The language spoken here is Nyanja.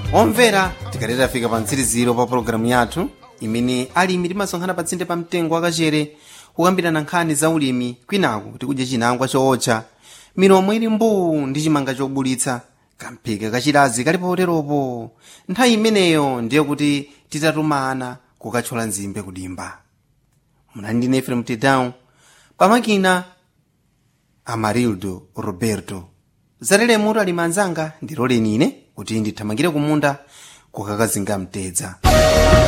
omvera tikaleta fika pa mtsiriziro pa pologalamu yathu imene alimi timasonkhana pa tsinde pa mtengo wakachere kukambirana nkhani za ulimi kwinaku tikudya chinangwa chootcha milomo ili mbuu ndi chimanga chobulitsa kamphika kachilazi kali poteropo nthawi imeneyo ndiye kuti titatumana kukathyola nzimbe kudimba munali ndine efrem tedown pamakina amarildo roberto zalelemuto alimi anzanga ndiloleni ine kuti ndithamangire kumunda kukakazinga mtedza